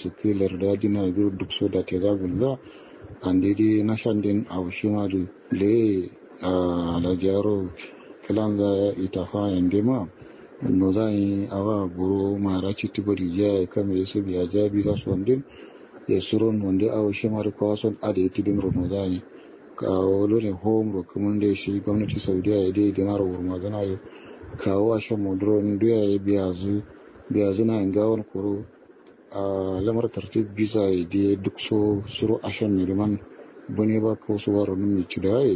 su kilar da dina duk so da te zagun za an daidai na shan din a shi ma da le a lajaro kilan za ita fa yande ma no za yi awa buru mara ci tibari ya kame yasu biya jabi za su wandin ya suron wanda awa shi ma da kwason a da ya tidin rono za yi kawo lone home ro kuma da shi gwamnati saudiya ya dai dinar wurma zana yi kawo a shan modron duya ya biya zu biya zina in gawon kuro a lamar tartib bisa ya dai duk so suro a shan miliman bane ba ko su waro nun mai cida ya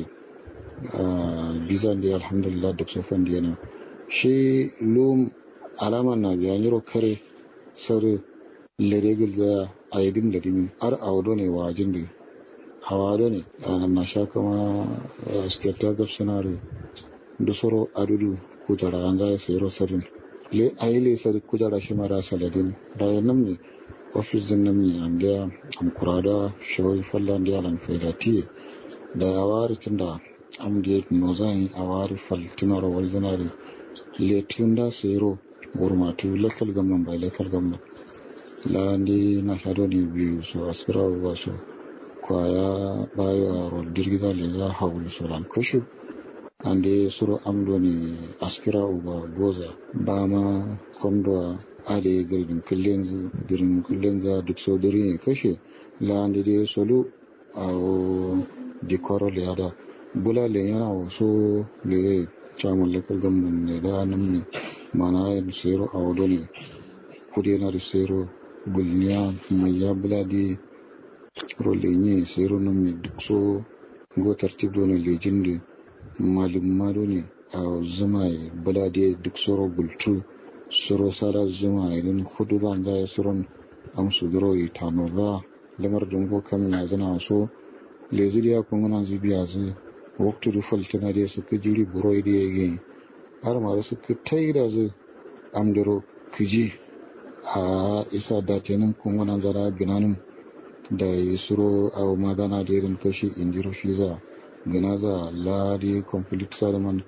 bisa da alhamdulillah duk so fan diyana shi lum alama na biya yiro kare sare leregul ga aidin da dimin ar awdo ne wajin da hawa da ne a na sha kama state ta gab sinare da soro adudu kujara an zai sayar sarin le ayi le sar kujara shi mara saladin da ya nan ne ofis din nan ne an da an kurada shawai fallan da yalan faidati da ya wari tun da am da no zai a wari faltinar wal zanare le tun da sayro gurmatu local government by local government la ndi na sha ne biyu so aspira ba so kwaya bayo a rol dirgiza le za hawul solan kushu ande suro amdo ni aspira uba goza ba ma kondo ade girdin kullenzu girdin kullenza duk so diri ne kashe la ande de solu a o di koro le ada bula le yana o so le chairman local government ne da nan ne mana yin sero a wado ne kudi na da sero gulniya mai ya bula di rolenye sero nan mai duk so go tartib do ne lejin da malum mado ne a zuma ya bula di duk soro bultu soro sara zuma ya din hudu ban za ya soron amsu duro yi tano za lamar dungo kam na zana so lezi ya kun nan zibiya zai waktu du faltina da suka jiri buroi da ya yi har ma suka taida zai amdaro kiji a isa da tenin kun wannan zara ginanin da ya suro a madana da irin kashi indiro shi za gina za ladi complete salaman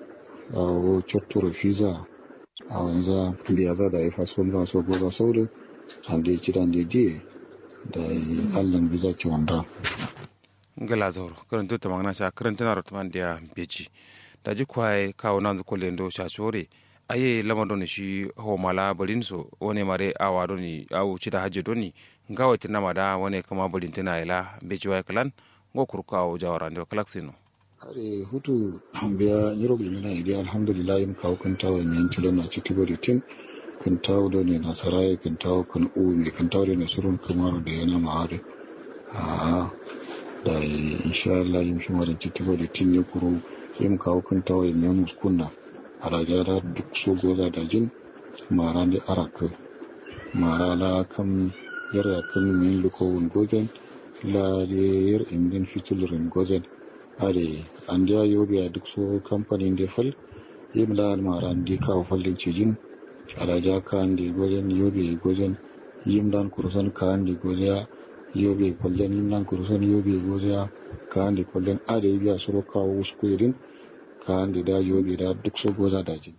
a cottura fiza a wanza biya za da ya faso za so goza saurin an da ya ci da diye da ya allan biza ci wanda ngala zauro karanto ta magana sha karanta na rotman dia beji da ji kwaye kawo nan zu kolendo sha chore aye lama doni shi ho mala balin so wone mare awa doni awu chida haje doni ngawa tina mada wone kama balin tina ila beji wa kalan ngo kurka awu jawara ndo kalaksino are hutu biya nyiro gulmina idi alhamdulillah yin kawo kan tawo min tilo na ci tibo tin kan tawo do ne nasarai kan tawo kan umi kan tawo ne surun kamaru da yana ma'ade a da insha Allah yin shi marin titibo da tin ya kuro yin kawo kan tawo yin yan muskunna a raja da duk so goza da jin mara da araka mara la kam yara kan min luko wun gozen la da yar indin fitulurin gozen are an da yobi a duk so kamfanin da fal yin la mara da kawo fallin cijin a raja kan da gozen yobi gozen yin dan kursan kan da gozen yobe kwallon yin nan kuruson yobe goziya ka hande kwallon ada yi biya suro kawo wasu kuyirin ka hande da yobe da duk so goza daji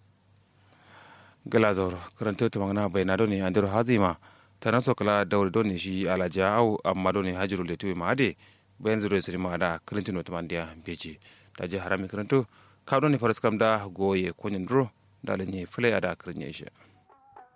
gala zauro karanta ta magana bai na doni an dero hazima ta naso kala daure doni shi alaja au amma doni hajiru le tuwe maade bayan zuro siri ma da karantino ta mandiya beji da je harami karanto ka doni faras kam da goye konyin duro da lenye fule ada karanye shi